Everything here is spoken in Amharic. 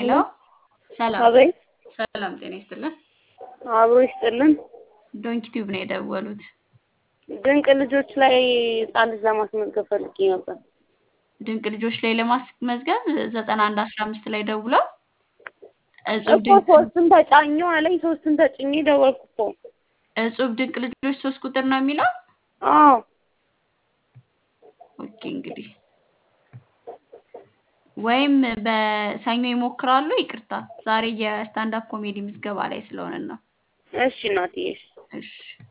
ሄሎ ሰላም አቤት ሰላም፣ ጤና ይስጥልን። አብሮ ይስጥልን። ዶንኪ ቲዩብ ነው የደወሉት። ድንቅ ልጆች ላይ ህጻን ልጅ ለማስመዝገብ ፈልጌ ነበር። ድንቅ ልጆች ላይ ለማስመዝገብ ዘጠና አንድ አስራ አምስት ላይ ደውለው እጹብ እኮ ድንቅ ሶስትን ተጫኙ አለኝ። ሶስትን ተጭኜ ደወልኩ እኮ። እጹብ ድንቅ ልጆች ሶስት ቁጥር ነው የሚለው። አዎ ኦኬ እንግዲህ ወይም በሰኞ ይሞክራሉ። ይቅርታ ዛሬ የስታንዳፕ ኮሜዲ ምዝገባ ላይ ስለሆነ ነው። እሺ እናትዬ እሺ። እሺ